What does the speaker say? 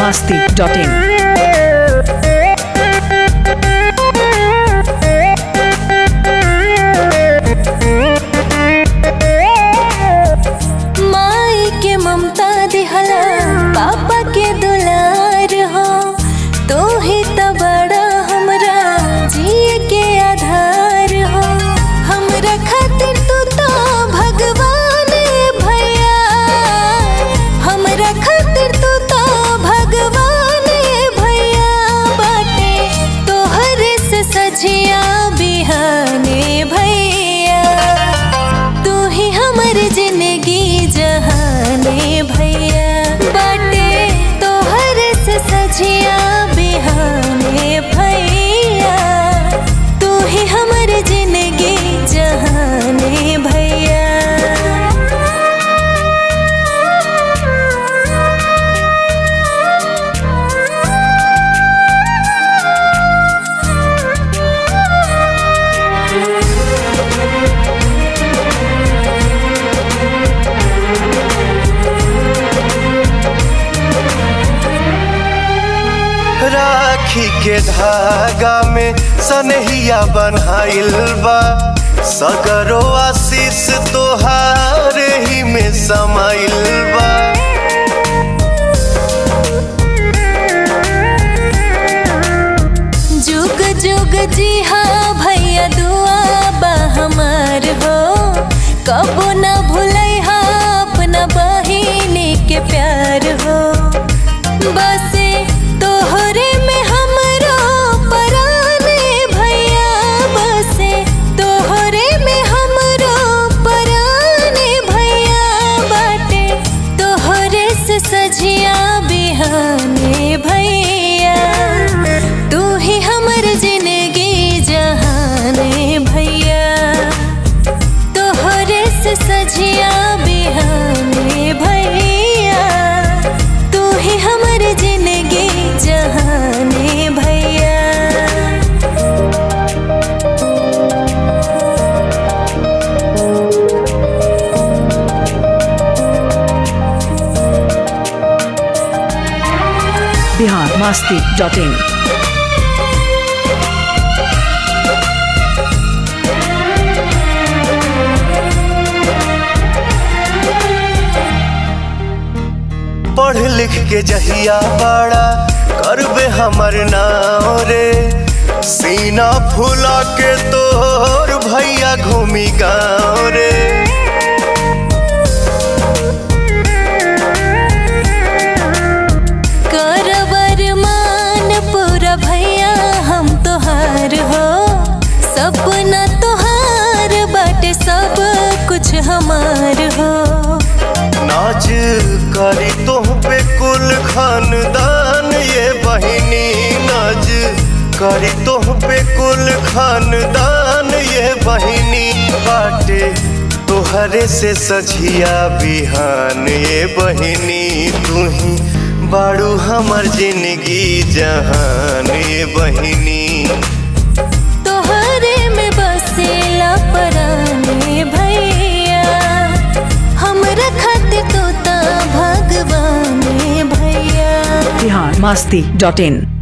biharmasti.in माई के ममता दिहला पापा के दुलार हो तो ही त बड़ा हमरा जिए के आधार हो हमरा खातिर तू तो भगवान भैया हमरा खातिर तू तो भगवान भैया बाटे तोहरे से सजिया बिहाने भैया तू ही हमर जिंदगी जहाने भैया बाटे तोहर से सजिया बिहाने भैया तू ही हमर जिंदगी जहाने भैया राखी के धागा में सनहिया बन्हाइल बा सगरो आशीष तोहार ही में समाइल बा जुग जुग जी हाँ भैया दुआ बा हमार हो कबो न भूलै हा अपना बहिनी के प्यार हो बसे तोहरे में हमरो पराने भैया बसे तोहरे में हमरो पराने भैया बाटे तोहरे से सजिया बिहाने भैया तू ही हमर जिंदगी जहाने भैया तोहरे से सजिया बिहाने भैया तू ही हमर जिंदगी जहाने भैया biharmasti.in पढ़ लिख के जहिया बड़ा करबे हमर नाव रे सीना फूला के तोर भैया घूमी गाँव रे करवर मान पूरा भैया हम तोहार हो सपना तोहार बाटे सब कुछ हमार हो नाच करी तुह पे कुल खानदान ये बहिनी नाच करी तुह पे कुल खानदान ये बहिनी बाटे तोहरे से सझिया बिहान ये बहिनी तू ही बाड़ू हमर जिंदगी जहान ये बहिनी तोहरे में बसेला पराने भैया हमरा खातिर तो ता भगवान भैया biharmasti.in